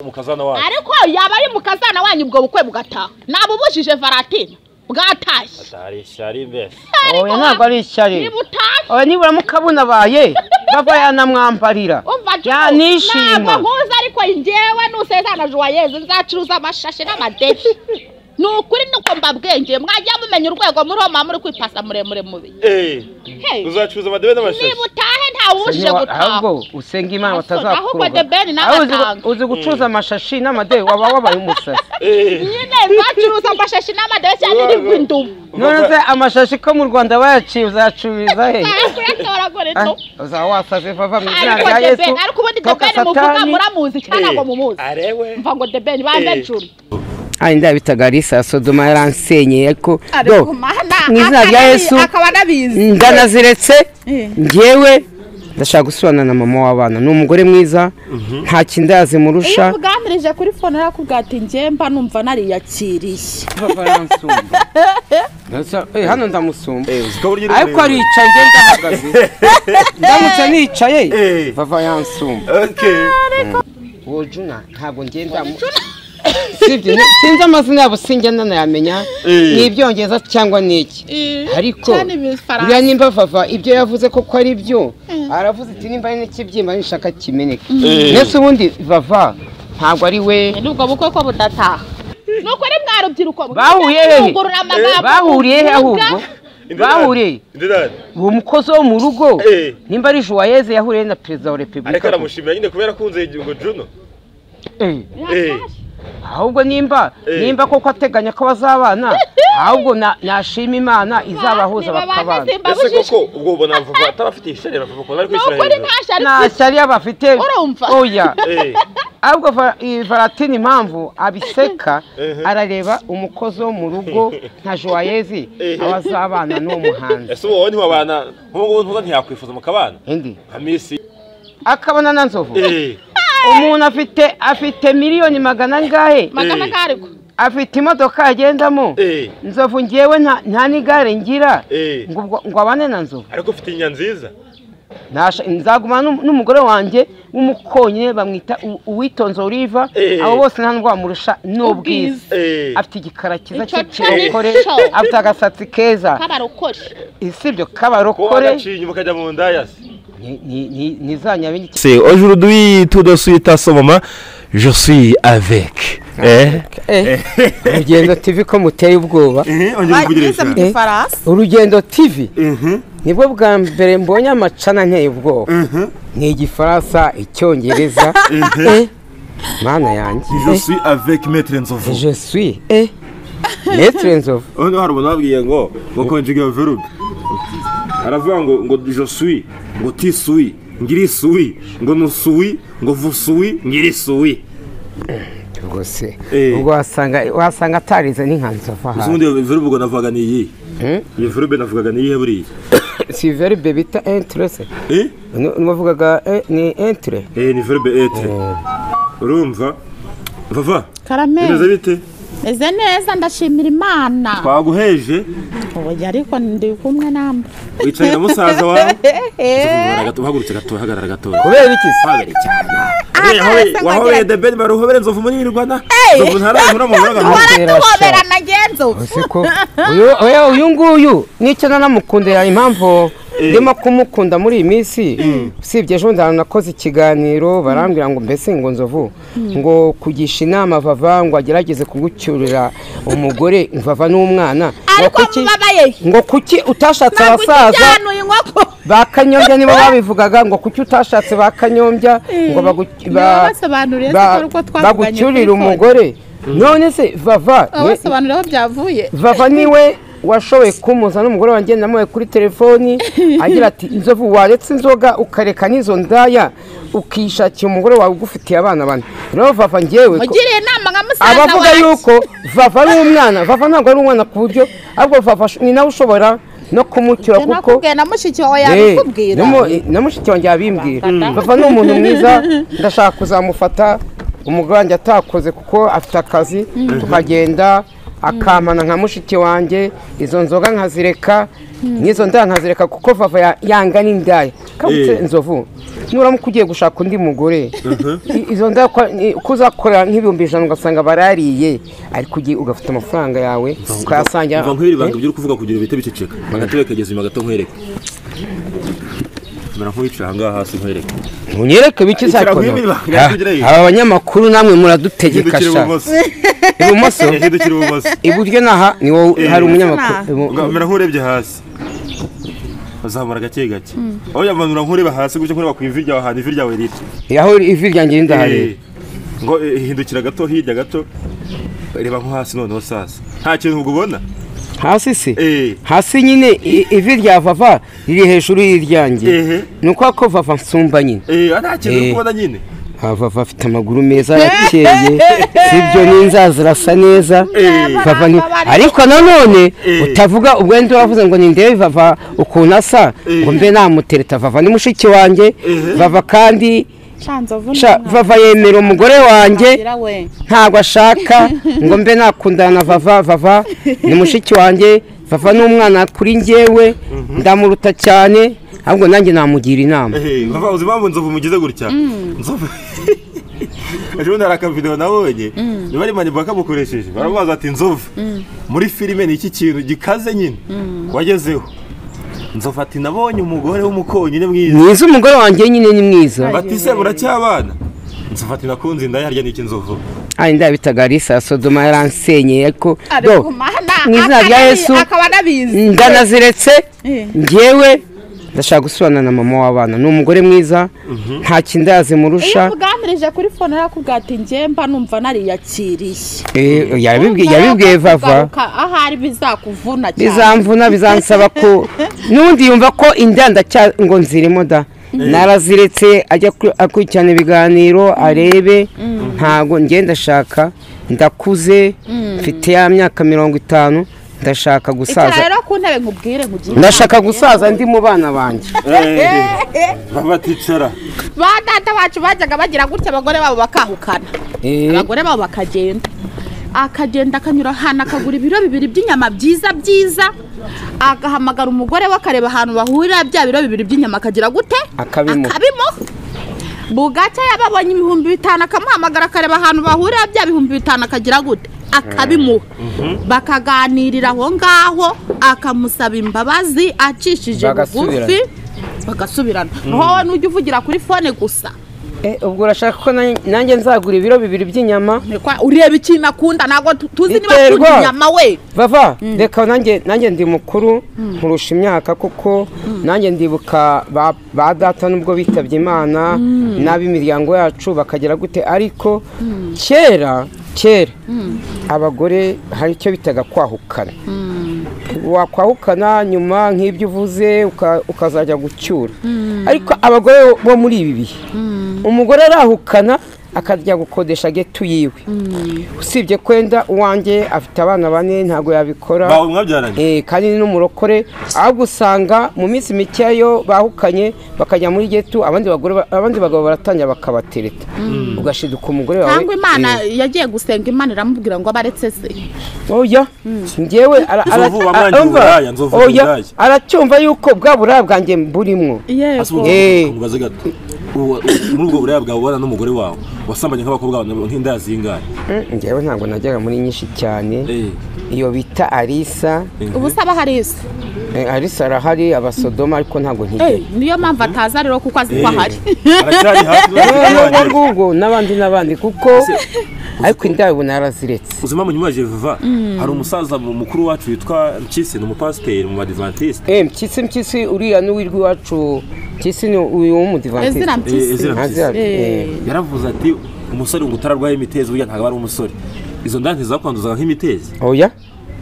umukazana wacu ariko yaba ari mu kazana wanyu ubwo bukwe bugataha nabubujije varatine bwatashye atari ishyari mbese oya ntabwo ari ishyari niba utashye oya nibura mukabunabaye bava yanamwambarira umva ntabwo yanishima nkuzi ariko njyewe nusezana juwayeze nzacuruza amashashi n'amadefi ni ukuri nuko mbabwengeye mwajya mumenya urwego muroma muri kwipasa muremure mubi eee uzacuruza amadebe n'amashashi niba utahe ntawe ubujije Niwa- gutaha ahubwo usenga imana Aso- ahubwo batazakuroga debeni nawe Aho uzi- atanga. uzi gucuruza amashashi n'amadebe waba wabaye umusazi eee nyine nzacuruza amashashi n'amadefi cyane nibwo indumu none se amashashi ko mu rwanda bayaciye uzayacururiza he Nzajya kuyatoragura Ah, indumu uzaba wasaze vava mu izina ariko rya yesu debeni ariko ubundi toka debeni muvuga satani muramuzi cyangwa ntabwo mumuzi arewe mva ngo debeni bandajuru ayi ndabitaga risa sodoma yaransenyeye ariko do mu izina rya yesu akaba anabizi ndanaziretse Eh. ngewe ndashaka gusubirana na mama w'abana ni umugore mwiza nta kindazi iyo murusha uganirije kuri fone arakubwira ati njye mba numva nariyakiriye Eh, hano ndamusumba ko burya uri ariko muremure. aricaye ngenda ndahagaze ndamutse nicaye Eh. vava yansumba Okay. wojuna ntabwo ngenda sibyo ni- sinzi amazina yabo sinjya nanayamenya Eh. ni ibyongereza cyangwa ni iki ariko buriya nimba vava ibyo yavuze koko ari byo aravuze ati nimba ari n'ikibyimba nishaka kimeneke Eh. ndetse ubundi vava ntabwo ari we nubwo bukwe ko budataha ni ukuri mwa rubyiruko bahuriye hehe mwugurura amagambo bahuriye hehe muvuga. ahubwo bahuriye he? Ndidari. uwo mukozi wo mu rugo Eh. nimba ari juwayeze yahuriye na perezida wa Ariko repubulika aramushimira nyine kubera akunze igihugu Juno. Eh. Eh. ahubwo nimba Eh. nimba koko ateganya ko bazabana ahubwo na- nashima imana izabahuza Niba bakabana banasimba Ese bujije koko ubwo ubona vuba atabafite ishyari vuba kubona ari ni kwishyira ukuri hejuru. nta shari nta mfite. shyari bafite Urumva? oya Eh. ahubwo va- iyi varatini impamvu abiseka Ehe. arareba umukozi wo mu rugo nka joyezi Ehe. abazabana n'uwo muhanzi Ese wowe ntiwabana nk'ubu ngubu ntuza ntiyakwifuza mukabana Indi. nka misi. akabona na nzovu Eh. umuntu afite afite miliyoni magana angahe magana Eh. kariko afite imodoka yagendamo Eh. nzovu ngewe nta- nta n'igare ngira Eh. ngo ubwo- ngo abane na nzovu Ariko ufite inya nziza. Nasha- nzagumana n'um- n'umugore wanjye w'umukonyine bamwita U- uwitonze oliva Eh. abo bose nta ndwara amurusha ni ubwiza Eh. afite igikara cyiza Ico cy'ikirokore cari co. afite agasatsi keza k'abarokore isibyo Kuba k'abarokore wagaciye inyuma ukajya mu ndayasi. ni- ni- ni- ni za nyabindi C'est aujourd'hui tout de suite à ce moment, je suis avec. Eh? urugendo tv ko muteye ubwoba bagize mu ifarasi urugendo tv nibwo bwa mbere mbonye amacana nteye ubwoba ni igifaransa icyongereza Eh, mana yanjye Je suis avec Maître Nzovu. je suis eh maître nzovu Hano hari umuntu wabwiye ngo ngo conjugue iyo verbe. Aravuga ngo ngo je suis, ngo ti suis, ngiri suis, ngo nu suis, ngo vous suis, ngiri suis. rwose Eh. ubwo wasanga wasanga atarize n'inka nzovu Uzi aha ubundi iyo verbe ubwo navugaga ni iyi. Iyo verbe navugaga ni iyihe buriya? si verbe bita entrese Eh? wavugaga eh, ni entre Eh ni verbe être. Urumva? Vava. Bimeze karameze bite? neza ndashimira imana Twaguheje oya ariko ndi kumwe namwe wicaye na musaza wawe. Uhagarara gato, uhagurutse gato, hagarara gato. kubera iki se? Hobere cyane. Uriya hobere- wahobeye the bed bari uhobere nzovu muri Nyirigwana. Nzovu ntarahura mu buraga. Atera tuhobera sha. na genzo Ese ko uyu- oya, uyu nguyu nicyo nanamukundira impamvu ndimo kumukunda muri iyi minsi usibye ejo ndana nakoze ikiganiro barambwira ngo mbese ngo nzovu ngo kugisha inama vava ngo agerageze kugucyurira umugore vava n'umwana ngo ariko kuki- mubabaye ngo kuki utashatse ntabwo abasaza ukijanuye inkoko ba kanyombya nibo babivugaga ngo kuki utashatse ba kanyombya ngo bagu- ba- basobanuriye ba- siko ariko twavuganye bagucyurire kuri umugore none se vava Aba ni- basobanurira aho byavuye vava niwe washoboye kumuza n'umugore wanjye namuhaye kuri telefoni agira ati inzovu waretse inzoga ukareka n'izo ndaya ukishakira umugore wawe ugufitiye abana bane rero vava ngewe ko- mugiriye inama nka musaza abavuga wanjye. yuko vava ari umwana vava ntabwo ari umwana ku buryo ahubwo vava ni nawe ushobora no kumucyura Ibyo kuko nakubwiye na mushiki wawe Eh, yabikubwira namu- na mushiki wanjye yabimbwira papa ni umuntu mwiza ndashaka kuzamufata umugore wanjye atakoze kuko afite akazi tukagenda akamana nka mushiki wanjye izo nzoga nkazireka n'izo ndaya nkazireka kuko vava ya- yanga n'indaya kabutse Eh. nzovu nuramuka ugiye gushaka undi mugore i- izo ndaya kwa- ni- ko uzakorera nk'ibihumbi ijana ugasanga barariye ariko ugiye ugafata amafaranga yawe ukayasangira mva nkwerere ibanga by'uri kuvuga kugira bihite biceceka agatebe kageze inyuma gato nkwereke mera nk'uwicaye aha ngaha hasi nkwereke unyereke biki Icara zakora nk'ibi banga, Ha- tugire iyi. aba banyamakuru namwe muradutegeka hindukira sha ibumoso ibumoso hindukira ibumoso iburyo naha ni wowe Eh, hari bisa umunyamakuru ibu- mera nk'urebye hasi azamura gake gake aho yamanura nk'ureba hasi gutya nkureba ku ivi ryawe ahantu ivi ryawe riri aho ivi ryanjye Eh, rindahari ngo eh, hindukira gato hirya gato reba nko hasi noneho sasa nta kintu ubwo ubona hasi se Eh. hasi nyine i- ivi rya vava riri hejuru Ehe. y'iryanjye ni uko ko vava nsumba nyine eh nta kintu uri Eh. kubona nyine Ha, vava afite amaguru meza arakeye sibyo n'inzara zirasa neza vava ni ariko nanone utavuga ubwo wenda uravuze ngo ni ndebe vava ukuntu asa ngo mbe namutereta vava ni mushiki wanjye vava kandi Shanzovu sha- vava yemera umugore wanjye ngira we. ntabwo ashaka ngo mbe nakundana na vava vava ni mushiki wanjye vava ni umwana kuri njyewe ndamuruta cyane ahubwo nanjye namugira inama Eh, baba uzi impamvu nzovu mugize gutya nzovu ejo bundi hari akavidewo nabonye niba ari mani kamukoresheje baramubaza ati nzovu muri filime ni iki kintu gikaze nyine wagezeho nzovu ati nabonye umugore w'umukonyine mwiza mwiza umugore wanjye nyine ni mwiza bati se muracyabana nzovu ati nakunze inda yarya n'iki nzovu ari ndabitaga arisa sodoma yaransenyeye ariko do mu izina rya yesu akaba anabizi ndanaziretse Eh. ngewe ndashaka gusubirana na mama w'abana ni umugore mwiza nta kindazi iyo murusha ukuganirije kuri fone arakubwira ati njye mba numva nariyakiriye Eh, yabibwiye yabibwiye vava Kugaruka ahari bizakuvuna cyane bizamvuna bizansaba ko n'ubundi yumva ko inda ndacya ngo nzirimo da naraziretse ajya ku- akurikirana ibiganiro arebe ntago njye ndashaka ndakuze mfite ya myaka mirongo itanu ndashaka icara gusaza rero ku ntebe nkubwire nkugire ndashaka gusaza ndi mu bana banjye baba aticara ba data bacu bajyaga bagira gutya abagore babo bakahukana abagore babo bakagenda akagenda akanyura ahantu akagura ibiro bibiri by'inyama byiza byiza agahamagara umugore we akareba ahantu bahurira bya biro bibiri by'inyama akagira gute Akabimuha. akabimo bugacya yababonye ibihumbi bitanu akamuhamagara akareba ahantu bahurira bya bihumbi bitanu akagira gute akabimuha bakaganirira aho ngaho akamusaba imbabazi acishije Bagasubirana. bugufi bagasubirana wowe nujya uvugira kuri fone gusa Eh, ubwo urashaka ko na- nanjye nzagura ibiro bibiri by'inyama Nekwa ureba ikintu akunda ntabwo tu- tuzi niba Biterwa. akunda inyama we bava reka nanjye nanjye ndi mukuru nkurusha imyaka kuko nanjye ndibuka ba- ba data nubwo bitabye imana n'ab'imiryango yacu bakagera gute ariko kera kera abagore hari icyo bitaga kwahukana wakwahukana nyuma nk'ibyo uvuze uka- ukazajya gucyura ariko abagore bo muri ibi bihe umugore arahukana akajya gukodesha getu yiwe usibye kwenda uwanjye afite abana bane ntabwo yabikora bawe mwabyaranye Eh, kandi ni n'umurokore ahubwo usanga mu minsi mikeya yo bahukanye bakajya muri getu abandi bagore ba- abandi bagabo baratangira bakabatereta ugashiduka umugore wawe cyangwa imana eh, yagiye gusenga imana iramubwira ngo abaretse se oya njyewe ara- ara- Nzovu wamwangiye umva, uburaya, nzovu oya, uburaya. aracyumva yuko bwa buraya bwanjye burimo yego Eh. umubaze gato Ubu- muri ubwo buraya bwawe ubana n'umugore wawe wasambanye nk'abakobwa bawe nk'inda zingahe Mm, njyewe ntabwo najyaga muri nyinshi cyane Eh, iyo bita arisa ubu se aba hari isi eh, arisa arahari abasodoma ariko ntabwo Eh, ntigera niyo mpamvu ataza rero kuko azi ko ahari aracyari hafi urwo n'abandi ngurwo n'abandi n'abandi kuko ariko indabo ubona yaraziretse ubuzima mu nyuma vuba hari umusaza mu- mukuru wacu witwa mpyisi ni umupasiteri mu badivantiste Eh, mpyisi mpyisi uriya n'uwirwa iwacu mpyisi ni uyu w'umudivantisite ezira mpyisi Ezira Mpyisi. Eh, yaravuze ati umusore ngo utararwaye imitezi burya ntabwo ari umusore izo nda ntizakwanduzaga nk'imitezi oya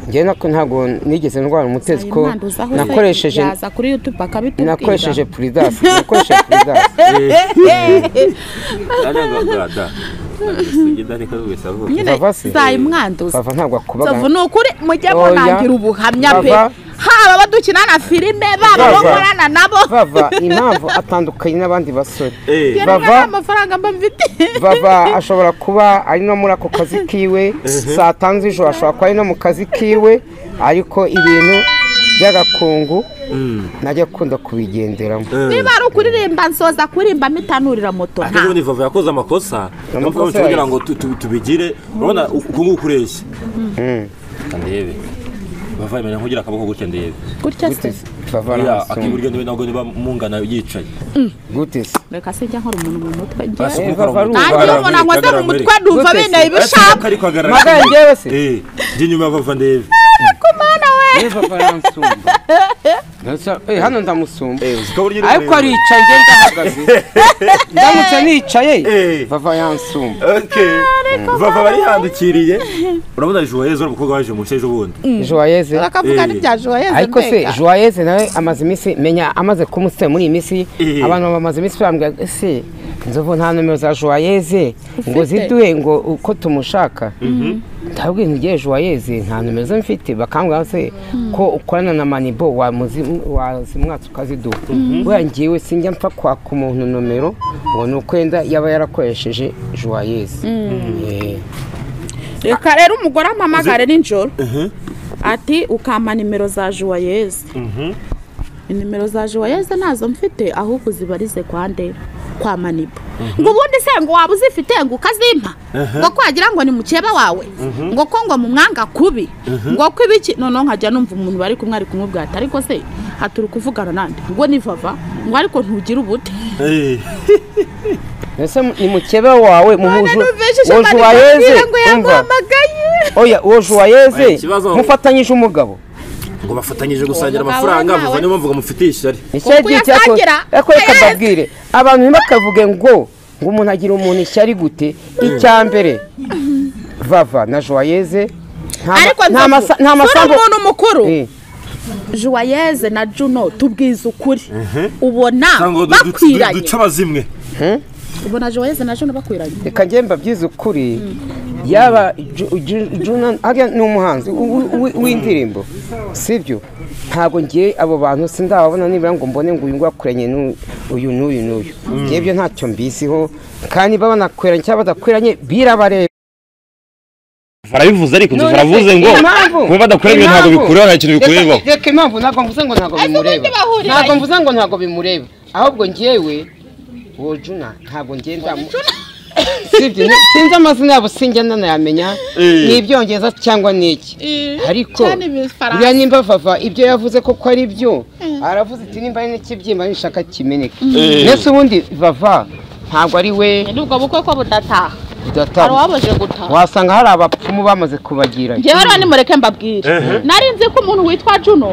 njye nako ntabwo nigeze ndwara umutezi ko Imwanduzaho se nakoresheje yaza kuri youtube akabitubwira nakoresheje puridasi nakoresheje puridasi arangagada sugenda reka rwese avuga nyine Vava se? zayimwanduza bava ntabwo akubaga Nzovu ni ukuri mujye Oya. munangira ubuhamya pe Bava. haba abo dukinana filime baba abo Bava. nkorana nabo bava impamvu atandukanye n'abandi basore Eh, rero Bava. nta mafaranga mba mfite baba ashobora kuba ari no muri ako kazi kiwe saa tanu z'ijoro ashobora kuba ari no mu kazi kiwe ariko ibintu by'agakungu najya akunda kubigenderamo niba ari ukuririmba nsoza kuririmba mitanurira moto ate ubundi vava yakoze amakosa Amakosa amakosa kugira yayo. ngo tu- tu- tubigire urabona uku nguku ureshya ndebe vava imenya nkugira akaboko gutya ndebe gutya se bava Oya, n'amasumbu akiburyo ndebe nabwo niba mungana yicaye gute se reka se njya nkora umuntu mu mutwe Basi njye Eh, umukora Vava mu mutwe. arumva. nanjye iyo umuntu ankoze mu mutwe numva Gute se? benda Ariko ibishaka ariko hagarara. Magaye njyewe se? Eh, njye inyuma ya vava ndebe yewe bava n'amasumbu hano ndamusumba Ukaba urya uri ariko muremure. aricaye njye ndahagaze ndamutse nicaye Eh. bava yansumba Okay. vava barihambikiriye urabona juwayezo ari umukobwa waje mu ejo bundi joyeze bakavuga Eh. n'ibya joyeze ariko se mbega. joyeze nawe amaze iminsi menya amaze kumusitira muri iyi minsi Eh. abantu bamaze iminsi bambwira ese inzovu nta nomero za joyeze ngo ziduhe ngo uko tumushaka ndabwira ntigiye joyeze nta nomero ze mfite bakambwira se ko ukorana na manibo wamuzi- wazimwatsa ukaziduha buriya ngewe sinjya mpfa kwaka umuntu nomero ngo ni ukwenda yaba yarakoresheje joyeze Eh. reka rero umugore ampamagare nijoro ati ukampa nimero za juwayeze inimero za juwayeze ntazo mfite ahubwo uzibarize kwa nde kwa manibo ngo ubundi se ngo waba uzifite ngo ukazimpa ngo kwagira ngo ni mukeba wawe ngo ko ngo mu mwanga kubi ngo ko ibiki noneho nkajya numva umuntu bari kumwe ari kumubwira ati ariko se haturi kuvugana nande ngo ni vava ngo ariko ntugire ubute Eh, mbese ni mukebe wawe muhuje numvise uwo ishema juwayeze rikamubwira ngo umva yaguhamagaye oya uwo Oya, juwayeze ikibazo- mufatanyije umugabo ngo bafatanyije gusangira Uwo mugabo amafaranga nawe- vava niyo mpamvu ngo mufite ishyari nicyo Kuko gihe yasangira, ariko reka ayazi. mbabwire abantu ntibakavuge ngo ngo umuntu agira umuntu ishyari gute icya mbere vava na joyeze nta ma- ariko nta masa- nta masambu umuntu mukuru Eh, Joyeze na Juno tubwiza ukuri ubona cyangwa du- du- du- bakwiranye duce abazimwe ubona Joyeze na Juno bakwiranye reka njye mbabwize ukuri yaba Ju- Ju- Juna- hariya ni umuhanzi w- w- w'indirimbo sibyo ntabwo ngiye abo bantu sindababona nibura ngo mbone ngo uyu nguyu akoranye n'uyu uyu n'uyu n'uyu njyewe ntacyo mbisiho kandi niba banakoranye cyangwa badakoranye birabareba barabivuze ariko None se impamvu? kuba badakora ibintu ntabwo Impamvu? bikureba nta kintu bikureba Reka- reka impamvu ntabwo mvuze ngo ntabwo bimureba bahurira ntabwo mvuze ngo ntabwo bimureba ahubwo njyewe uwo juna ntabwo ngenda sibyo ni- sinzi amazina yabo sinjya nanayamenya Eh. ni ibyongereza cyangwa ni iki ariko cyane ibifaransa. buriya nimba vava ibyo yavuze koko ari byo aravuze ati nimba ari n'ikibyimba nishaka kimeneke Eh. mbese ubundi vava ntabwo ari we ubwo bukwe ko budataha hari udataha uwabuze gutaha wasanga hari abapfumu bamaze kubagira njyewe rero nimureke mbabwire nari nzi ko umuntu witwa juno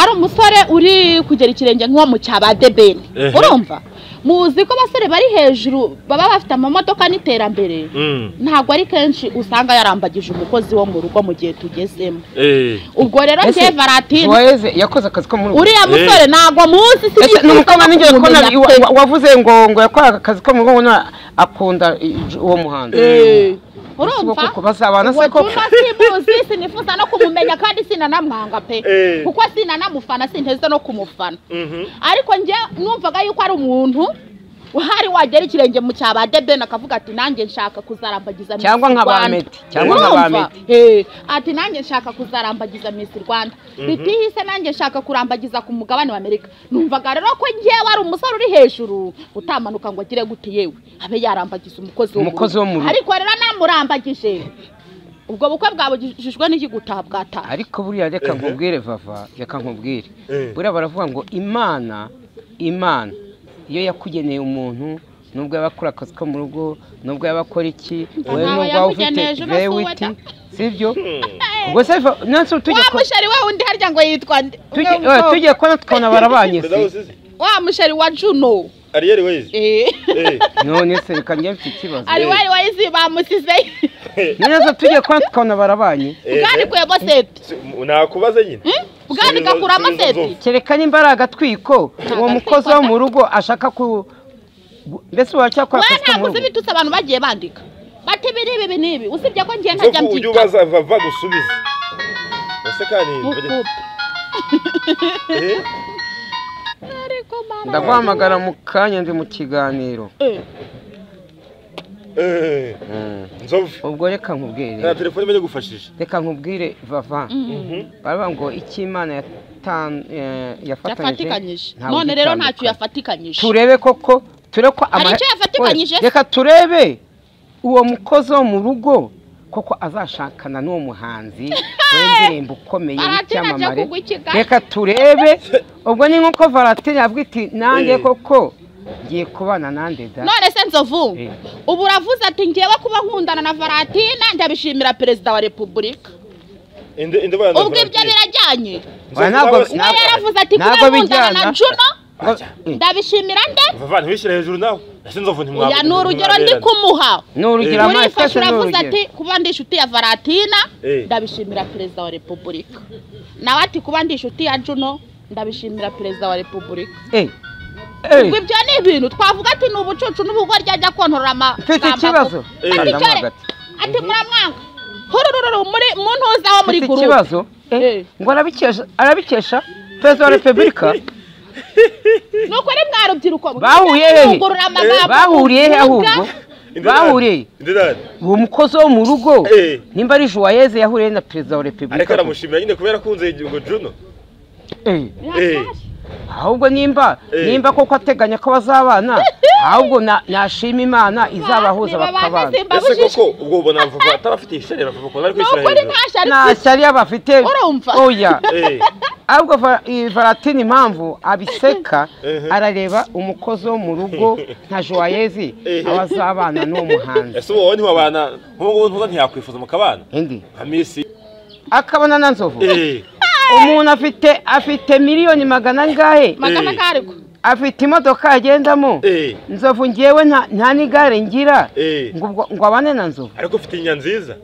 ari umusore uri kugera ikirenge nk'uwo mu cya ba debeni Ehe. urumva muzi ko abasore bari hejuru baba bafite amamodoka n'iterambere ntabwo ari kenshi usanga yarambagije umukozi wo mu rugo mu gihe tugezemo ubwo rero Ese, njye varatine Suarez yakoze akazi ko muri uriya musore ntabwo muzi ese ni umukobwa nigeze ko kumumenya nabi- wa- wa- wavuze ngo ngo yakoraga akazi ko mu rugo ngo akunda i- uwo muhanzi urumva koko bazabana se uwo koko cyumba simuzi sinifuza no kumumenya kandi sinanamwanga pe Eh. kuko sinanamufana sinteze no kumufana ariko njye numvaga yuko ari umuntu uhari wagera ikirenge mu cya ba debeni akavuga ati nanjye nshaka kuzarambagiza Miss Cyangwa nka ba Rwanda." Meti, cyangwa nka ba Urumva? Meti. Eh, ati nanjye nshaka kuzarambagiza Miss Rwanda bitihise nanjye nshaka kurambagiza ku mugabane wa Amerika numvaga rero ko njyewe ari umusore uri hejuru utamanuka ngo agire gute yewe abe yarambagiza umukozi wo mu Umukozi rugo. wo mu rugo. ariko rero namurambagije ubwo bukwe bwabujijwe n'iki gutaha bwataha ariko buriya reka nkubwire vava reka nkubwire buriya baravuga ngo imana imana iyo yakugeneye umuntu nubwo yaba akora akazi ko mu rugo nubwo yaba akora iki wowe ntawe nubwo waba ufite yamugeneje, uba si uwe vewiti da. sibyo ubwo se va- nansi tujya wa ko- musheri we undi harya ngo yitwa nde tujya Umwe eh, w'umukobwa. tujya kubona tukabona barabanye se wa musheri wa juno ariyeri weyizi Eh. none se reka njye mfite ikibazo ari wari wayizi bamusizeyo neza tujye kubona tukabona barabanye bwanikuyemo seti nakubaze nyine bwanikakuramo Subiza- subiza seti vuba. kereka nimba ari agatwiko uwo mukozi wo mu rugo ashaka ku mbese wacyakora we akazi ko mu ntabwo uzi rugo ibitutsi abantu bagiye bandika bati ibi n'ibi ibi n'ibi usibye ko ngiye ntajya Nzovu ujye mbyitaho ubaza vava gusubiza ese kandi Mukupe. Eh? ariko mama ndaguhamagara mu kanya ndi mu kiganiro eh, Eh, Nzovu ubwo reka nkubwire nta telefone imeze gufashisha reka nkubwire vava baravuga ngo icyo imana yatan- eh, yafatikanyije yafatanyije ntawe none rero ntacyo ugitandukanya. yafatikanyije turebe koko turebe ko Hari ama- icyo yafatikanyije? Oya, reka turebe uwo mukozi wo mu rugo koko azashakana n'uwo muhanzi w'indirimbo ukomeye Valentine aje w'icyamamare kugwa i Kigali. reka turebe ubwo ni nk'uko varatine yavuga iti nanjye Eh. koko ngiye kubana nande da none se nzovu Eh. ubu uravuze ati ngewe kuba nkundana na valentina ndabishimira perezida wa repubulika Inde inde bana. ubwo ibyo birajyanye Oya, ntabwo- Nzovu, we ntabwo- yaravuze ati ntabwo kuba nkundana na bijyana. juno Ngo- eh, ndabishimira nde Vava ntiwishyire hejuru nawe. Ese Nzovu ntimwa. uya ni urugero ndi kumuha ni urugero amazi urifashe cyose ni uravuze urugero ati kuba ndi inshuti ya valentina Eh. ndabishimira perezida wa repubulika nawe ati kuba ndi inshuti ya juno ndabishimira perezida wa repubulika Eh, ubwo eh, ibyo ni ibintu twavuga ati ni ubucucu n'ubugoryi ajya kontorora ama mfite amagambo. ikibazo Eh. Ati Ndamuha cyore, hagati. ati muramwanga hurururu muri mu ntuzaho muri mfite gurupe ikibazo eh, Eh. ngo arabikesha arabikesha perezida wa repubulika ni ukuri mwa rubyiruko Bahuriye mujya hehe? mwungurura amagambo bahuriye he muvuga. ahubwo bahuriye Ndidari. uwo mukozi wo mu rugo Eh. nimba ari juwayeze yahuriye na perezida wa Ariko repubulika aramushimira nyine kubera akunze igihugu Juno. Eh, Eh. ahubwo nimba Eh. nimba koko ateganya ko bazabana ahubwo na- nashima imana izabahuza Niba bakabana bane simba Ese bujije. koko ubwo ubona Vava atarafite ishyari na Vava ari ni kwishyira ukuri hejuru. nta shari nta shyari bafite Urumva? oya Eh. ahubwo va- iyi varatine impamvu abiseka Ehe. arareba umukozi wo mu rugo nka juwayeze Ehe. aba azabana n'uwo muhanzi Ese wowe ntiwabana nk'ubu ngubu ntuza ntiyakwifuza mukabana. indi Nka Miss. akabana na nzovu Eh. umuntu afite afite miliyoni magana angahe magana Eh. kariko afite imodoka agendamo Eh. nzovu ngewe nta nta n'igare ngira Eh. ngo ubwo- ngo abane na nzovu Ariko ufite inya nziza.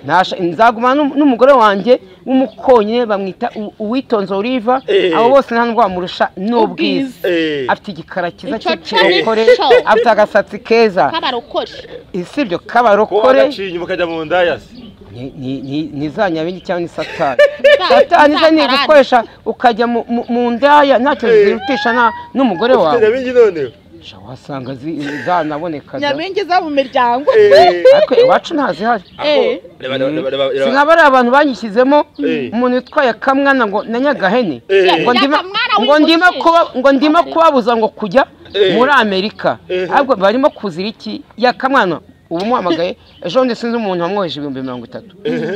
Ntasha- nzagumana n'um- n'umugore wanjye w'umukonyine bamwita u- uwitonze oliva Eh. abo bose nta ndwara amurusha ni ubwiza Eh. afite igikara cyiza Ico cy'umugore cari co. afite agasatsi keza k'abarokore isibyo Ko k'abarokore wagaciye inyuma ukajya mu ndayasi. ni- ni- ni- ni za nyabingi cyangwa ni satani Satani, satani ze ni satarani. ugukoresha ukajya mu- mu mu ndaya ntacyo Eh. zirutisha na- n'umugore Ufite wawe nyabingi noneho. Sha, wasanga zi- zanaboneka da. nyabingi zo mu miryango Eh. ariko iwacu ntazihari Eh. Aho. Reba reba reba reba. reba. sinaba ari abantu banyishyizemo Eh. umuntu witwaye akamwana ngo na nyagahene Eh. ngo ndima- Nyakamwana ngo ndima w'umusheshe. kuba- ngo ndima kubabuza ngo kujya Eh. muri amerika Eh. ahubwo barimo kuzira iki yakamwana ubu muhamagaye ejo bundi sinzi umuntu wamwoheje ibihumbi mirongo itatu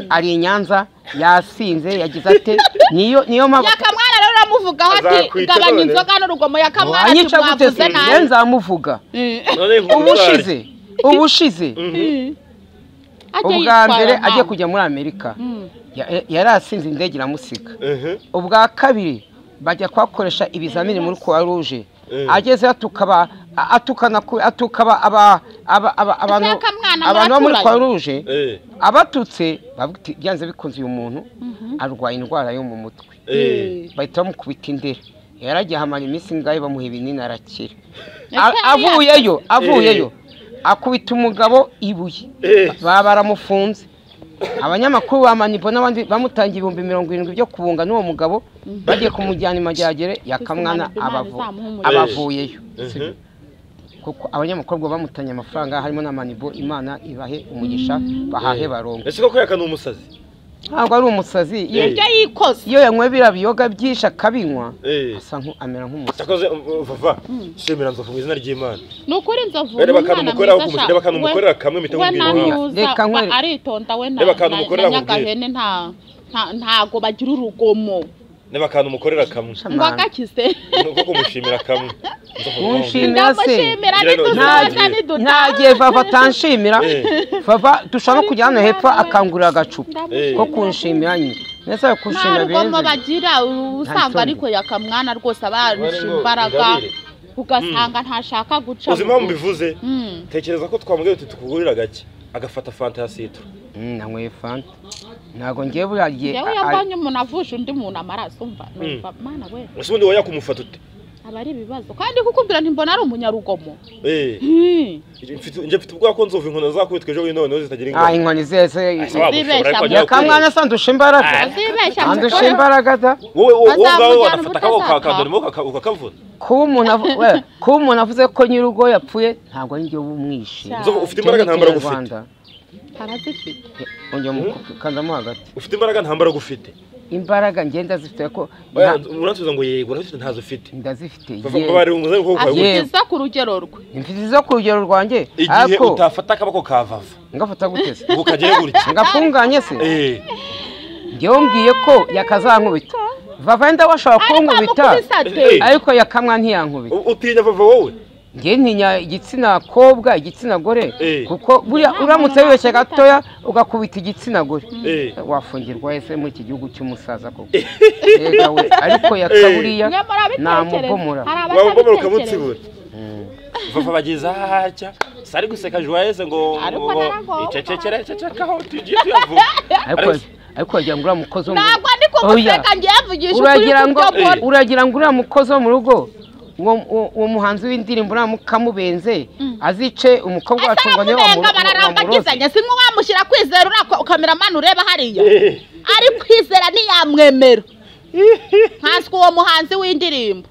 ari i nyanza yasinze yagize ate niyo niyo mpamvu yakamwana rero uramuvugaho ati Azakwita gabanya none. inzoga n'urugomo yakamwana ati wanyica gute mwavuze se nabi rero nzamuvuga Eh. None nkuru ubushize ubushize Ajye ubwa yitwara mbere nabi. agiye kujya muri amerika Ya- yari asinze indege iramusiga Mhm. ubwa kabiri bajya kuhakoresha ibizamini muri croix rouge Eh. agezeyo atukaba a- atukana ku- atukaba aba- aba- aba- abantu Aka mwana abantu bo muri muraturanyi. croix rouge Eh. abatutse bavuga iti, byanze bikunze uyu muntu arwaye indwara yo mu mutwe Eh. bahita bamukubita indera yaragiye ahamara iminsi ingahe bamuha ibinini arakira Ese A- yari avuyeyo avuyeyo akubita umugabo ibuye Eh. baba baramufunze abanyamakuru ba manipo n'abandi bamutangiye ibihumbi mirongo irindwi byo kubunga n'uwo mugabo bagiye kumujyana i majyagere yakamwana Kwisi Manipo abavu- Imana izamuhe umugisha. abavuyeyo Mhm. sibyo? kuko abanyamakuru ngo bamutanye amafaranga harimo na manibo imana ibahe umugisha bahahe barongo Ese koko yaka ni umusazi. ntabwo ari umusazi iyo ibyo yikoze iyo yanyweye biriya biyoga byinshi akabinywa Eh. asa nku- amera nk'umusazi Yakoze um, Vava. Shimira Nzovu mu izina ry'Imana. ni ukuri nzovu Reba ni akantu umwana umukorera mwiza ukumujya, sha. reba akantu We- umukorera kamwe mpita we nkubwira nta impamvu. ntuza Reka ba- nkwere- aritonda we na Reba akantu na- umukorera na nyagahene nta nta- ntago bagira urugomo Niba akantu umukorera kamwe. ngo agakize Ni uko kumushimira kamwe. Nzovu Munshimira. ndamushimira Ngira ngo- nituzabana nidutaha ntagiye vava atanshimira Eh. vava dushaka kujya hano hepfo akangurira agacupa Eh. ko kunshimira nyine ndetse nta kunshimira rugomo benzi bagira usanga isoni. ariko yakamwana rwose abarusha Ngo imbaraga ingabire. ugasanga ntashaka guca Uzi impamvu mbivuze? Mm. Tekereza ko twamubwira uti tukugurira gake. Agafata fanta ya sitoro. Mm, nanyweye fanta ntabwo ngiye buriya gihe yewe a- a- yambonye umuntu avuje undi muntu amaraso umva numva, mana we Ese ubundi wowe yakumufata ute? aba ari ibibazo kandi kukubwira ntimbona ari umunyarugomo Eh, Hmm. mfite- njye mfite ubwoba ko nzovu inkono zakubitwa ejo bundi noneho zitagira ah ingano inkoni zese zibeshya mu- nyakamwana asa ndusha imbaraga azibeshya andusha imbaraga da wowe wowe ubwawe Bazamujyana warafata akaboko ubutazapfa. kakandura ukaka- ukakavuna kuba umuntu avu- we, kuba umuntu avuze ko nyir'urugo yapfuye ntabwo ari njyewe umwishe Cyane. Nzovu, ufite imbaraga nta mbaraga ufite Rwanda arazifite ongera mukandamo hagati ufite imbaraga nta mbaraga ufite imbaraga ngenda zifite ko Oya, nta- uransubiza ngo yego urabona ntazo ufite ndazifite yewe bari umuzayi kuko Agiye. kwawe afite izo ku rugero rwe imfite zo ku rugero rwanjye igihe ariko utafata akaboko kavava ngafata gute se ngo kagere gutya ngafunganye se eh njyewe mbwiye ko yakazankubita vava ndabo ashobora kunkubita amukubise ate Eh. ariko yakamwa ntiyankubita U- utinya vava wowe njye ntinya igitsina kobwa igitsina gore Eh. kuko buriya uramutse wibeshye gatoya ugakubita igitsina gore eh wafungirwa ese muri iki gihugu cy'umusaza koko Yega we, ariko yakaburiya mwe murabitekereza namubomora hari wabugomora abatabitekereza ukamutsibura vava bageza hatya sari guseka joyeuse ngo Ariko ngo- naragowe. icecekere cecekaho tugiye tuyavuga ariko ariko wagira ngo uriya mukozi wo mu ntabwo ndi Oya. kumuseka ngiye mvugisha ukuri uragira ngo kubyo mbona uragira ngo uriya mukozi wo mu rugo uwo uwo- uwo muhanzi w'indirimbo uramuka amubenze azice umukobwa wacu ngo niwe wamu- Ataramubenga wamuroze bararambagizanya simwe wamushyira kwizera uriya kameramani ureba hariya Eh. ari kwizera ntiyamwemera nkanswe uwo muhanzi w'indirimbo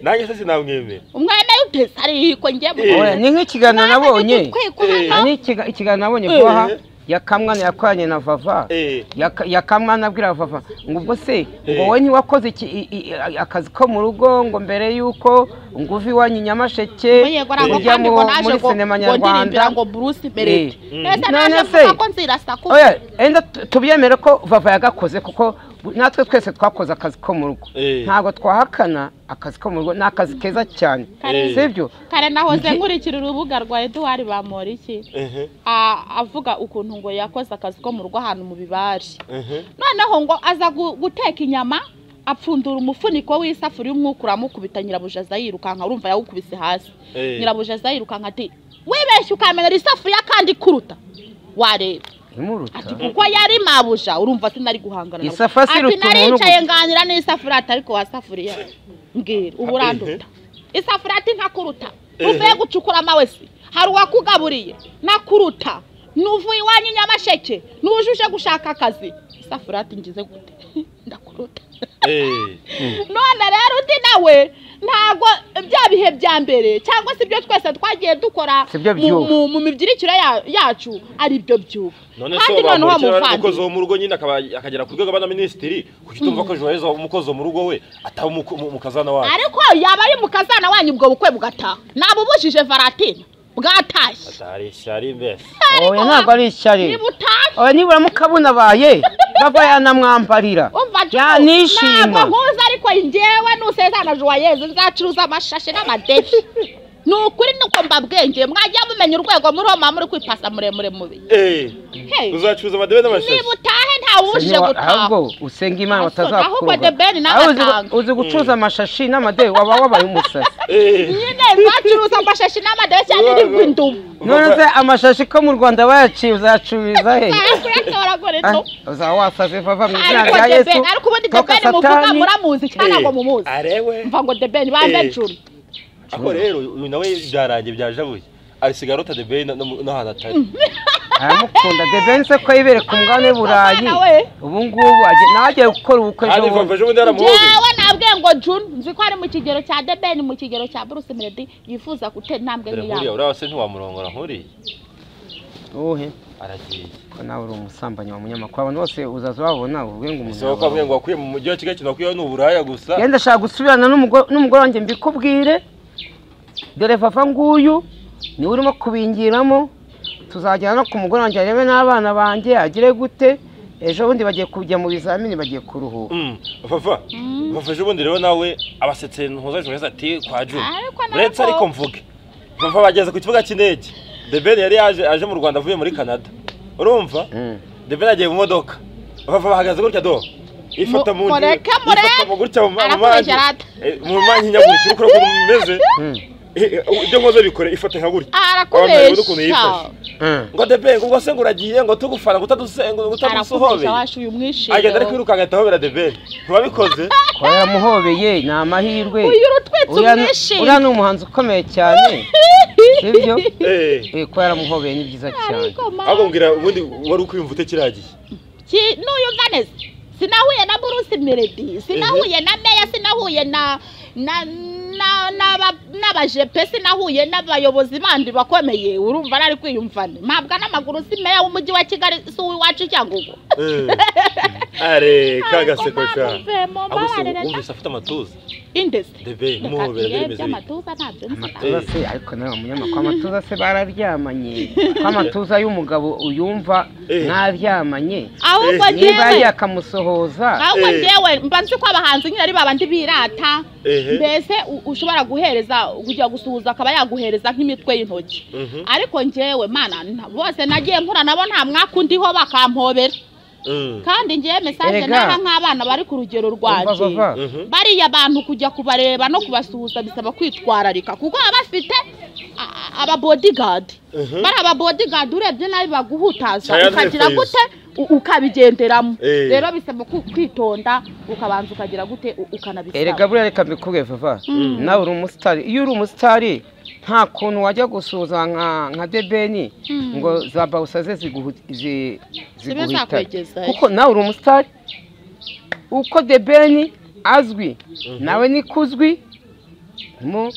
nanjye se sinamwemera umwemeye utese hariya ko njye mu- Eh. Oya, ni nk'ikiganiro nabonye Gutwikwa hano. ni ikiga- ikiganiro nabonye guhaha yakamwa yakoranye na vava Eh. Yaka- yakamwa anabwira vava ngo ubwo se ngo Eh. wowe ntiwakoze iki- i- i- i- akazi ko mu rugo ngo mbere y'uko ngo uve iwanyu i nyamasheke Oye, ngo ntabwo ujya kandi ngo mu- naje muri ngo- sinema ngo ndirimbira nyarwanda ngo Bruce Melody. Eh. Mm. Ese None naje se- mvuga ko nzirasa kuko- oya enda tu- tubyemere ko vava yagakoze kuko natwe twese twakoze akazi ko mu rugo Eh. ntabwo twahakana akazi ko mu rugo ni akazi keza cyane Kare- sibyo kare nahoze nkurikira urubuga rwa eduwari bamporiki ehe a- avuga ukuntu ngo yakoze akazi ko mu rugo ahantu mu bibari ehe noneho ngo aza gu- guteka inyama apfundura umufuniko w'isafuriya umwuka uramukubita nyirabujaza yirukanka urumva yawukubise hasi Eh. nyirabujaza yirukanka ati wibeshye ukamenya ari isafuriya kandi kuruta wareba imuruta kuko yari mabuja urumva sinari guhangana nawe. Isafa si ati rutuntu naricaye n'uguti." nganira n'isafuriya ati ariko wasafuriya mbwira ubu uranduta isafuriya ati ntakuruta uvuye gucukura amawe se hari uwakugaburiye ntakuruta nuvuye iwanyu i nyamasheke nujuje gushaka akazi isafuriya ati ngize gute ndakuruta eh none rero undi nawe ntabwo bya bihe bya mbere cyangwa se ibyo twese twagiye dukora Si byo mu- byubu. mu- mu mibyirikire ya- yacu ari byo byubu none kandi se noneho wamurikira umukozi muvandimwe wo mu rugo nyine akaba- akagera ku rwego rwa minisitiri kuki utumva ko joyeuse umukozi wo mu rugo we ataba umuko- mu- umukazana wawe ariko yaba ari mu kazana wanyu ubwo bukwe bugataha nabubujije varatine bwatashye atari ishyari mbese oya ntabwo ari ishyari niba utashye oya nibura mukabunabaye bava yanamwambarira umva ntabwo yanishima nkuzi ariko njyewe nusezana juwayeze nzacuruza amashashi n'amadefi ni ukuri nuko mbabwengeye mwajya mumenya urwego muriho muba muri kwipasa muremure mubi eh Hey. uzacuruza amadebe n'amashashi niba utahe ntawubujije Senyora, gutaha ahubwo usenga imana Aso- ahubwo batazakuroga debeni nawe Aho uzi- atanga. uzi gucuruza amashashi n'amadebe waba wabaye umusazi eh nyine nzacuruza amashashi n'amadefi cyane nibwo indumu none se amashashi ko mu rwanda bayaciye uzacururiza he nzaje kuyatoragura Ah, indumu uzaba wasaze vava mu izina ariko rya yesu debeni ariko ubundi toka debeni muvuga satani muramuzi cyangwa ntabwo mumuzi arewe mva ngo debeni Eh. bandacuru ako rero uyu nawe byarangiye byajabuye arisiga arota debeye n'ahantu atari aramukunda debeni se ko yibere ku mugabane w'i burayi Mwana we. ubu ngubu agiye- nawe agiye gukora ubukwe kandi ejo vava bundi. ejo bundi yaramuhoze yewe nabwiye ngo june nzi ko ari mu kigero cya debeni mu kigero cya bruce melody yifuza gutera intambwe dore nkuriya nk'iyawe uriya se ntiwamurongora nkuriya uwuhe aragiye ko nawe uri umusambanyi wa munyamakuru abantu bose uzaza wabona uvuge ngo umuntu si wowe ukavuga ngo wakwiye mu mujyi wa kigali wakwiye ni uburaya gusa yenda ndashaka gusubirana n'umugo- n'umugore wanjye mbikubwire dore vava nguyu niwe urimo kubingiramo tuzajyana no ku mugore wanjye arebe n'abana banjye agire gute ejo bundi bagiye kujya mu bizamini bagiye kuruhuka Mm, vava vava ejo bundi rero nawe abasetse ntuza ejo heza ati kwa june Ariko nabwo- uretse ariko mvuge vava bageze ku kibuga cy'indege debeni yari yaje aje mu rwanda avuye muri canada urumva Mm. debeni agiye mu modoka vava bahagaze gutya do ifata mu Mureke, mureke. ifata mu gutya mu ma- mu Arakomeje manjye arata. Eh, mu manjye nyamwinshi uko uko bimeze ibyo nkoze bikore ifate nka gutya Abantu bazi ukuntu arakubesha yifashe. ngo debe ngo se ngo uragiye ngo tugufana ngo utaduse- ngo utadusuhobeye arakubesha washa uyu agenda ari mwishiro kwirukanka ahita ahobera debe ntibabikoze kuba yaramuhobeye ni amahirwe uyu rutwitse Uriya ni- uriya umwishiro ni umuhanzi ukomeye cyane sibyo Eh, Eh, kuba yaramuhobeye ni byiza cyane ahubwo mbwira ubundi wari ukwiyumva uteragiye Ki- n'uyumva neza sinahuye na bruce melody sinahuye na meya sinahuye na na na n'aba- n'abajepe sinahuye n'abayobozi bandi bakomeye urumva nari kwiyumvane mpabwa n'amaguru si meya w'umujyi wa kigali si uw'iwacu cyangugu are kagaseko sha muvemo ahubwo se mbabarira wumvise afite amatuza indesi debe muhobera byemeze bite by'amatuza ntabyo nzi amatuza se ariko nawe munyamakuru amatuza se bararyamanye ko amatuza y'umugabo uyumva Eh. ntaryamanye ahubwo niba ngewe yakamusohoza ahubwo Eh. ngewe mba nzi ko abahanzi nyine ari babandi birata Ehe. mbese u- ushobora guhereza kujya gusuhuza akaba yaguhereza nk'imitwe y'intoki Mhm. ariko ngewe mana na- bose nagiye nkura nabo nta mwaka undiho bakampobera Mm. kandi ngewe mesaje Erega. nara nk'abana bari ku rugero Umva, rwanje bava. Mhm. bariya bantu kujya kubareba no kubasuhuza bisaba kwitwararika kuko baba bafite a- a- aba bodyguard bari aba bodyguard urebye nabi baguhutaza Cyane ukagira face. gute u- ukabigenderamo Eh. rero bisaba ku- kwitonda ukabanza ukagira gute u- erega ukanabisaba buriya reka mbikubwiye vava nawe uri umusitari iyo uri umusitari nta kuntu wajya gusuhuza nka nka debeni ngo za bawusa ze ziguhu- zi- Zibe ziguhitane zakwegezayo. kuko nawe uri umusitari uko debeni azwi nawe ni kuzwi mu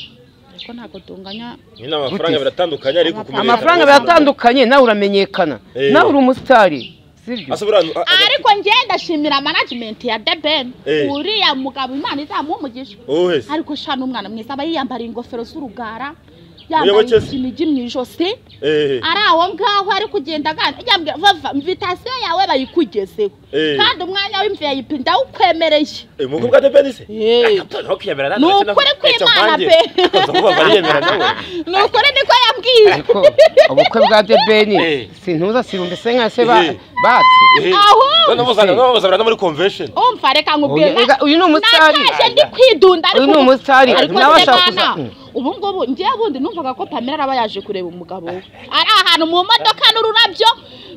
ariko ntabwo tunganya nyine amafaranga biratandukanye ariko kumenyekana amafaranga kose- biratandukanye nawe uramenyekana Eh. nawe uri umusitari sibyo Asa buriya- a- a- ariko ngenda ndashimira management ya The Ben Eh. uriya mugabo imana izamuha umugisha wowe se ariko shana umwana mwiza aba yiyambariye ingofero z'urugara Muyoboke yambaye se. ikinigi mu ijosi Eh, ari aho ngaho ari kugenda agana yambwira vava invitasiyo yawe bayikugezeho Eh. kandi umwanya w'imvip ndawukwemereye eh, mu bwa debe ni se Eh. Gato, ntukiyemera nawe, ni ndetse nawe- ukuri ntacyo kw'imana nkanjye. pe Ukaza kuvuga bariyemera nawe ni ukuri niko yambwiye ariko ubukwe bwa debeni Eh. sintuza sirumbe se nka se Eh. ba- batse Eh, Ahubwo. none muzana- none muzabura no muri convention umva reka nkubwire Oya, rega, uyu ni umusitari. nataje ndi kwidunda Uyu ni umusitari. ariko Nawe se ashaka bana kuza- ubu ngubu ngiye bundi numvaga ko pamela araba yaje kureba umugabo we ari ahantu mu modoka n'ururabyo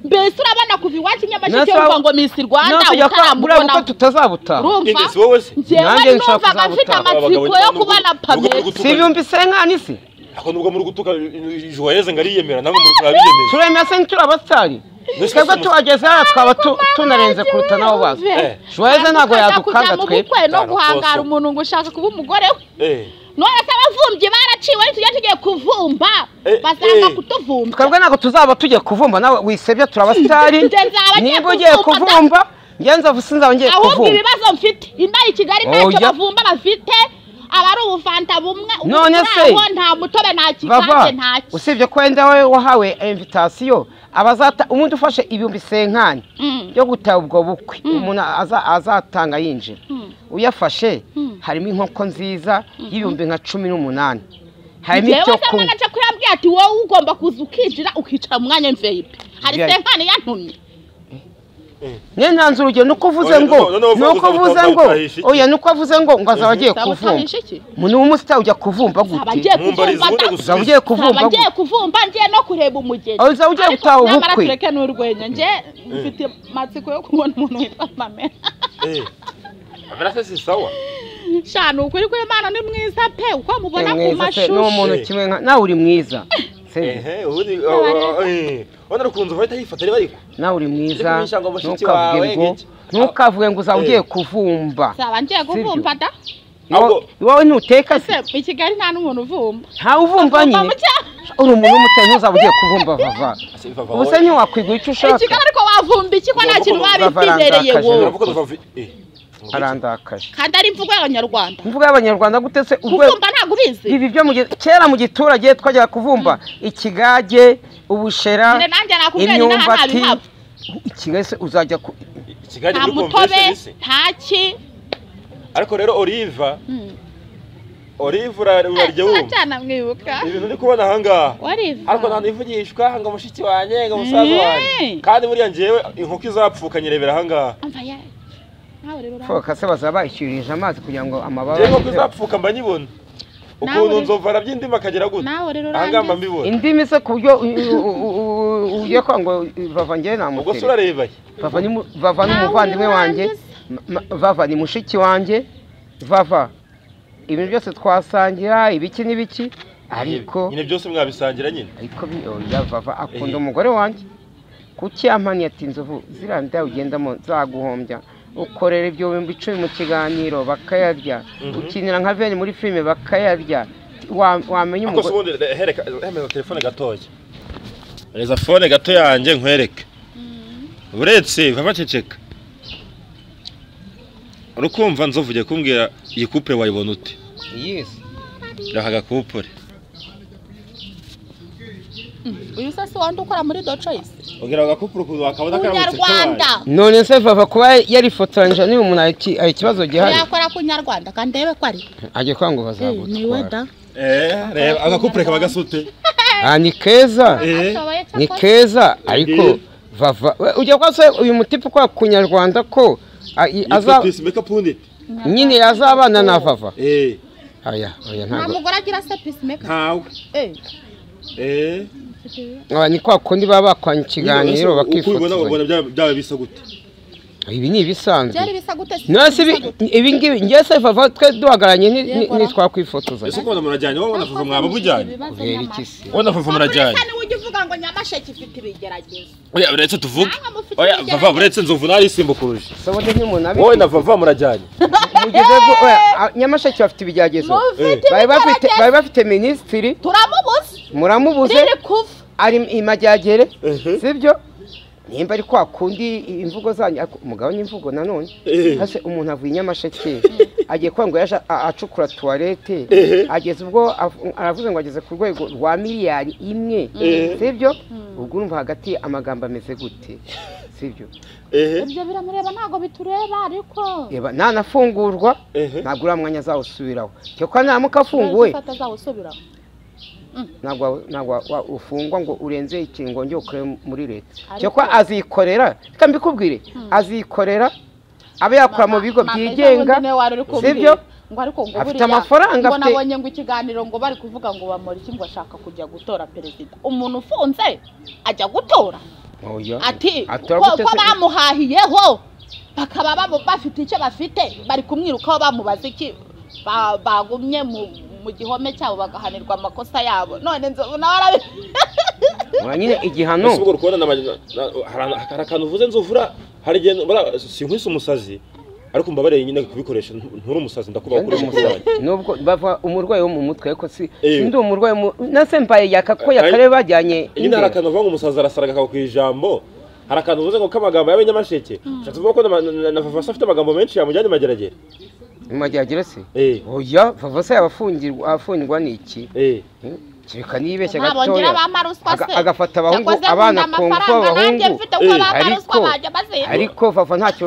mbese urabona kuva iwacu nyamasheke Nasa- yumva ngo misi rwanda natwe jya kwa buriya bukwe utaramubona tutazabutaha urumva Ines, wowe se? njyewe Nanjye nshaka numvaga mfite kuzabutaha. amatsiko yo kubona pamela si ibihumbi se nkani se ako nubwo muri gutuka ijuru yeze ngo ariyemera nawe muri ariyemera turemera se ntituri abasitari Mbese twebwe si tuhageze hariya twaba tu- tunarenze kuruta nabo bazi Eh. juwayeze ntabwo yadukanga mu twe bukwe no Cyane, guhangara rwose. umuntu ngo ushaka kuba umugore we Eh, none se abavumbi baraciwe tujya tugiye kuvumba Eh, basanga eh. kutuvumba twebwe ntabwo tuzaba tujya kuvumba nawe wisebye turi abasitari Ngenzi aba agiye niba ugiye kuvumba, kuvumba ngenza vuba sinzaba ngiye ahubwo kuvumba ibibazo mfite inaha i kigali ntacyo Oya. bavumba bafite aba ari ubuvanta bumwe ubu None muri se, abo nta mutobe nta kigange bava nta ki usibye ko wenda we wahawe invitasiyo abazata umuntu ufashe ibihumbi senkani yo gutaha ubwo bukwe umuntu aza- azatanga yinjira uyafashe harimo inkoko nziza y'ibihumbi nka cumi n'umunani harimo yewe icyo se kunywa mwanace kuri yambwiye ati wowe ugomba kuza ukinjira ukicara mu mwanya mveyipe hari Ibyo ari- senkani yantumye nyine ntanze urugero ni uko uvuze Oya, ngo noneho ni uko uvuga uvuze ngo ngo utahisha iki? oya ni uko avuze ngo ngo azaba agiye Uzaba kuvumba utahisha iki? umuntu w'umusitari ujya kuvumba zaba gute agiye mumbariza kuvumba ubundi da- gusubiza. uzaba ugiye kuvumba zaba gute agiye kuvumba ngiye no kureba umugeni Oh, uzaba ugiye Ariko gutaha nyamara ubukwe. tureke n'urwenya nge mfite amatsiko yo kubona umuntu witwa pamela eh. Pamela se si sawa sha ni ukuri ko imana ni mwiza pe uko mubona Ni ku mwiza se, ni mashusho umuntu kimwe nka nawe uri mwiza Sibyo? ehe ubundi ah, eh. wenda ukunze ugahita yifata ari bariko nawe uri mwiza Ariko bisha ngo mushiki ntukavuge wawe ngo gike. ntukavuge ngo uzaba Eh. ugiye kuvumba zaba ngiye kuvumba da ahubwo wowe ntuteka se se i kigali nta n'umuntu uvumba ntawe uvumba Avumba nyine mu cyaha. uri umuntu w'umutari ntuzaba ugiye kuvumba vava ase vava ubu se wowe. ntiwakwigura icyo i ushaka kigali ariko wavumba iki ko nta kintu Bava- baba bitizereye barandakaje. wowe Uravuga ngo vava- eh. arandakaje kandi ari imvugo y'abanyarwanda imvugo y'abanyarwanda gute se ubwo kuvumba ntabwo ubizi ibi byo mu gi- kera mu giturage twajyaga kuvumba ikigage ubushera Nyine nanjye nakubwiye ni n'aha nta imyumbati bihava ikigali se uzajya ku Kigali nta muri mutobe convention se. nta ki ariko rero oliva Mm. oliva ura- urarya wumva turacana mwibuka ibintu ndi kubona ahangaha wariva ariko nta nivugishwa ngo mushiki wanjye ngo musaza wanjye Eh. kandi buriya njyewe inkoko izapfuka nyirebera ahangaha Umva ye. nawe rero ura- foka se bazaba bayishyurije amazi kugira ngo njyewe amababa inkoko izapfuka mba nyibona ukuntu Nawe- nzovu arabyindima akagera gute nawe rero ahangaha mba urangize. mbibona indimi se ku buryo u- u- u- u- ujye kwa ngo bava njyewe ubwo se namukere urareba he? vava ni mu- vava ni Nawe umuvandimwe wanjye urangiza. ma- ma- vava ni mushiki wanjye vava ibintu byose twasangira ibiki n'ibiki ariko nyine byose mwabisangira nyine ariko bi- oya vava akunda umugore wanjye kuki yampaniye ati inzovu ziriya nda ugendamo zaguhombya ukorera ibyo bihumbi icumi mu kiganiro bakayarya ukinira nka veni muri filime bakayarya Wa- wamenya ako se umugore ubundi re- hereka hemeza telefone gatoya reza fone gato yanjye nkwereke uretse baba baceceka urukumva nzovu ugiye kumbwira iyi kupure wayibona ute yesi reka agakupure uyu se si wandi ukora muri docoyisi ubwira ako gakupure ukuntu wakabona karamutse kunyarwanda none se vava kuba yarifotoranyije n'uyu muntu hari iki- hari ikibazo gihari yakora kunyarwanda kandi ndebe ko ari ajya kwa ngo niwe bazagutwara da Eh, reba agakupure kaba gasute Ah, ni keza Eh. Ashoboye ni cyakora. keza ariko Eh. vava we, ujya kwa se uyu mutipe ukora kunyarwanda ko a- i- yitwa aza- pisi mekapu wunditi nyine yazabana na vava eee aya oya nta ntabwo mugore agira se pesimeka ntawe eh eee aba ni kwa kundi baba bakwanya ikiganiro uko ubibona bakifotozanya ubona byaba- byaba bisa gute ibi ni ibisanzwe byari bisa gute si nasi ibi ngibi njye se vava twe duhagaranye ni- ni- Yego, ra. ese ntitwakwifotozanya uko ubona murajyanye wowe unafufa mwaba mujyanye ureba iki se wowe unafufa murajyanye ni ujya uvuga ngo nyamasheke ifite ibigeragezo oya uretse tuvuge Namwe mufite oya ibigeragezo. vava uretse nzovu narisimba kuruje soboda nk'umuntu wowe abiri na vava murajyanye mugeze ku- oya, a- nyamasheke bafite ibigeragezo mufite bari bafite ibigeragezo bari bafite minisitiri turamubuze muramubuze riri kuva ari imajyagere sibyo nimba ari kwa kundi imvugo zanyu ariko umugabo n'imvugo nanone hase umuntu avuye inyamasheke agiye kuba ngo yaje a- acukura tuwarete ageze ubwo av- aravuze ngo ageze ku rwego rwa miliyari imwe sibyo ubwo urumva hagati amagambo ameze gute sibyo ibyo biramureba ntabwo bitureba ariko reba ntanafungurwa Ehe. ntabwo uriya mwanya azawusubiraho cyo ko naramuka afunguwe ufata azawusubira ntabwo wa- ntabwo wa- wa- ufungwa ngo urenze ikingo ngo ukore muri leta Ariko- cyo ko azikorera reka mbikubwire azikorera abe yakora mu bigo byigenga sibyo ngo ariko ngo Afite buriya amafaranga, ngo afite- nabonye ngo ikiganiro ngo bari kuvuga ngo bamuriki ngo ashaka kujya gutora perezida umuntu ufunze ajya gutora Oya. ati Atora ko gute ko se? bamuhahiyeho bakaba bamu- bafite icyo bafite bari kumwirukaho bamubaza iki Ba- bagumye mu mu gihome cyabo bagahanirwa amakosa yabo none nzovu nawe arabi Oya, nyine igihano ese ubwo uri kubona na magi- na- na- hari- hari akantu uvuze nzovura hari igihe buriya sinkwise umusazi ariko mbabareye nyine kubikoresha nturi umusazi ndakubaha Ndi ukoresha umusazi. umusazi nubwo bava umurwayi wo mu mutwe ariko si Eh. ndi umurwayi wo mu- nase mbaye yaka ko yakare bajyanye nyine hari imbere akantu uvuga ngo umusazi arasaraga akaba ku ijambo hari akantu uvuze ngo k'amagambo y'abanyamasheke ushatse kuvuga ko na- na- na vavasi afite amagambo menshi yamujyanye mageragere majyagere se eee oya vava se yaba afungirwa afungirwa ni iki eee kereka niyibeshye ntabongera gatoya bamaruswa se Aga- agafata abahungu Yakoze abana nkunda ku ngufu amafaranga, nanjye abahungu mfite ko Eh, bamaruswa ariko- bajya bazimba ariko vava ntacyo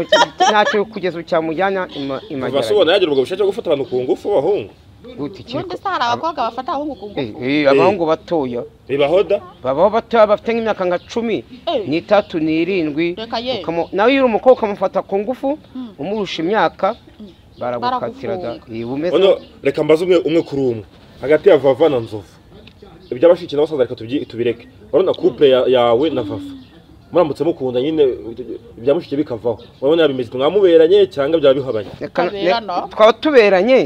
ntacyo kugeza ubu cyamujyana ima- vavasi imageragere ubona yagira ubwo bushake bwo gufata abantu ku ngufu b'abahungu gute ubundi kiriko se hari abakobwa bafata ahungu ku Eh, ngufu eh, abahungu batoya bibaho da babaho batoya bafite nk'imyaka nka cumi Eh. n'itatu n'irindwi Reka ye. Ukamo- nawe iyo uri umukobwa ukamufata ku ngufu umurusha imyaka baragukatira da Baragufunga. Eh, bumeze Ono reka mbaze umwe umwe kuri umwe hagati ya vava na nzovu iby'abashiki n'abasaza reka tubyi- tubireke urabona couple ya- yawe na vava muramutse mukunda nyine ibya mushiki bikavaho urabona yaba imiziki mwamuberanye cyangwa byaba bihabanye Reka- ne- Tukaberana. twaba tuberanye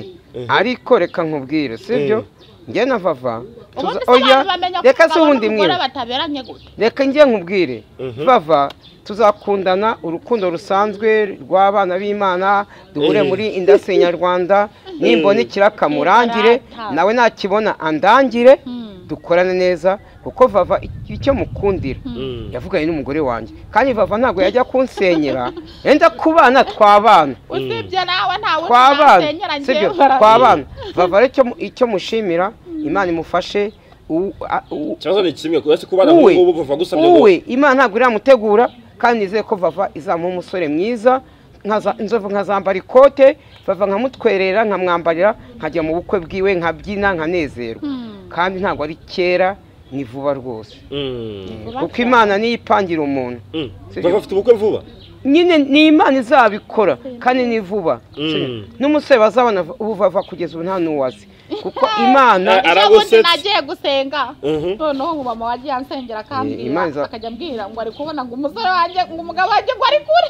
ariko reka nkubwire sibyo njye na vava ubundi tuza- se abantu bamenya ko reka se umugabo ubundi n'umugore mwiba bataberanye gute reka njye nkubwire bava tuzakundana urukundo rusanzwe rw'abana b'imana duhure Eh. muri indasi nyarwanda nimbona ikiraka murangire nawe nakibona andangire dukorane neza kuko vava icyo mukundira Mm. yavuganye n'umugore wanjye kandi vava ntabwo yajya kunsenyera yenda kubana twabana usibye nawe ntawe twabana unasenyera sibyo njyewe twabana vava rero icyo mu- icyo mushimira imana imufashe u- a- u- ikibazo ni kimwe uretse kubana Uwe. nk'ubu vava gusa byo uwe imana ntabwo iramutegura kandi nizeye ko vava izamuha umusore mwiza nkaza- inzovu nkazambara ikote vava nkamutwerera nkamwambarira nkajya mu bukwe bwiwe nkabyina nkanezerwa kandi ntabwo ari kera ni vuba rwose Mm. kuko imana niyo ipangira umuntu Mm. Sibyo. vava afite ubukwe vuba nyine ni imana izabikora kandi ni vuba Mm. n'umusore bazabona ubuvava kugeza ubu nta n'uwazi kuko imana Ah, ejo bundi aragusetse. nagiye gusenga Mhm. noneho ubu mama wagiye ansengera Eh, Imana akambwira iza- akajya ambwira ngo ari kubona ngo umusore wanjye ngo umugabo wanjye ngo ari kure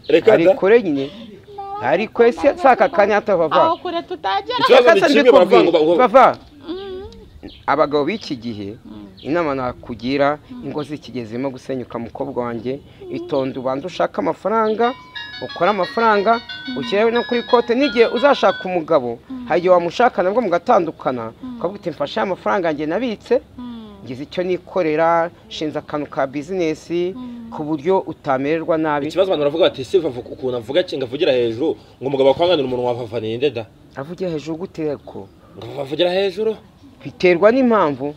reka da ari kure nyine ari kure se si aka kanya aho hatavava kure tutagera Ikibazo ni kimwe, baravanga ngo- bava abagabo b'iki gihe inama nakugira ingo zikigezemo gusenyuka mukobwa wanjye itonde ubanza ushake amafaranga ukore amafaranga ushyire no kuri kote n'igihe uzashaka umugabo hari igihe wamushaka nabwo mugatandukana ukavuga uti mfashe ya mafaranga yanjye nabitse ngize icyo nikorera nshinze akantu ka bizinesi ku buryo utamererwa nabi ikibazo abantu baravuga bati se vava ukuntu avuga ki ngo avugira hejuru ngo umugabo akwanganira umuntu wavava ni nde da avugira hejuru gutera ko ngo bavugira hejuru biterwa n'impamvu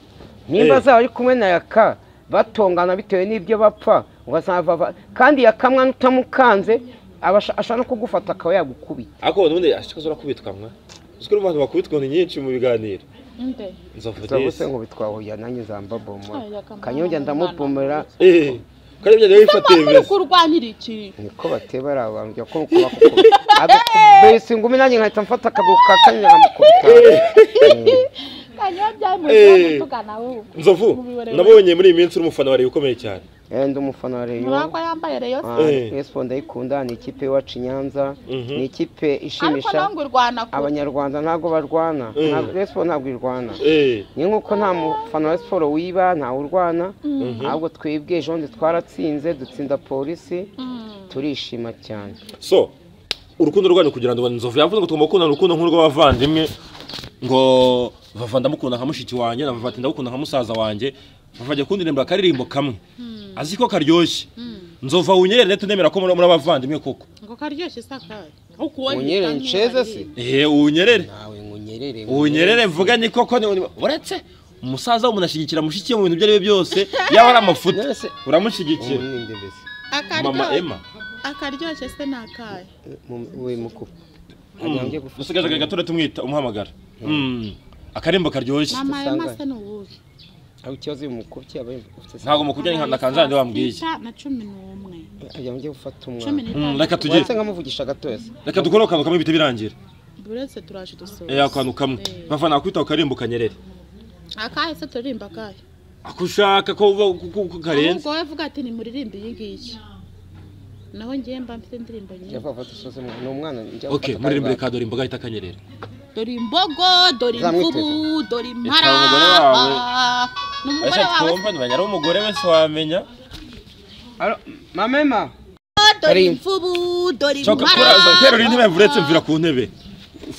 Eh. nimba zaba ari kumwe na yaka batongana bitewe n'ibyo bapfa ubazava kandi yakamwa n'utamukanze aba asha- ashaka no kugufata akaba yagukubita ariko ubundi ashikazo urakubitwa mwa uzi ko no mu bantu bakubitwa ni nyinshi mu biganiro nde nzovu zavuse desi ngo bitwahuye nanjye nzambabomora Ay, Yaka, kanyonge ndamubomera eee ko aribyo rero Ese bifata ngo uri ibibazo kurwanira iki niko bateba ari abantu jya ko bakubita abesi ngumi nanjye nkahita mfata akaguru ka kanyina nkamukubita kanyo Eh. byamuye tugana wowe nzovu nabonye muri iyi minsi uri umufana wareba ukomeye cyane Eh, ndi umufana wa reyo murako yambaye reyo se Ah, Eh. Espo ndayikunda ni ikipe y'iwacu i Nyanza Mhm. ni ikipe ariko ishimisha nawe ngo urwana kure abanyarwanda ntabwo barwana Mm. Ntabwo- Rayon Sport ntabwo irwana eee ni nk'uko nta mufana wa siporo wiba ntawe urwana ahubwo twebwe ejo bundi twaratsinze dutsinda polisi turishima cyane so urukundo rwanyu kugira ngo nzovu yavuze ngo tugomba gukundana urukundo nk'urw'abavandimwe ngo vava ndamukunda nka mushiki wanjye na vava ati ndamukunda nka musaza wanjye vava ajya kundirimba akaririmbo kamwe azi ko karyoshye nzova wunyerere tunemera ko muri muri abavandimwe koko ngo karyoshye isakaye unyerere nsheze se eee uwunyerere nawe ngo unyerere uwunyerere mvuganye koko ni uretse umusaza w'umuntu ashyigikira mushiki we mu bintu ibyo ari byo byose yaba ari amafuti Nese- uramushyigikira umuninde mbese mama ema akaryoshye se ni akahe Mu- we mukupa Agange gufata- dusigaje akaga tura tumwita umuhamagara Mm. akarimbo karyoshye mama Usanga- yamase ni uwuhe aho ikibazo uyu mukubye aba ufite ntabwo mukujya ni nka kanzani wambwiye Icyenda na cumi n'umwe agange gufata cumi umwana Mm, n'itanu reka tugire uretse nkamuvugisha gatoya se reka dukore akantu kamwe bihita birangira buretse turaje dusoza eh akantu kamwe bava nakwita ukarimbo kanyerere akahe se turirimba akahe ako ushaka ko uba ku- ku- ku karenze ahubwo wowe vuga ati nimuririmbe iyi ngiyi naho ngewe mba mfite indirimbo njya nyinshi gufata usoze umwana ni umwana njya okay muririmbo reka dore imboga hita kanyerere dore imbogo dore Zamwiteze. imvubu dore umugore imparaba wawe. n'umugore wawe ntumenya ari umugore wese wamenya mamema dore Ari- imvubu dore cyo kuraza imparaba terura intebe vuretse mvira ku ntebe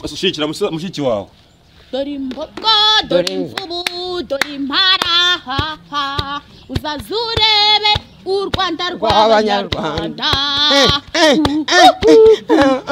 ushikira musa- mushiki wawe dore imbogo dore imvubu dore imparaha uzaze urebe u rwanda rw'abanyarwanda Rw'abanyarwanda.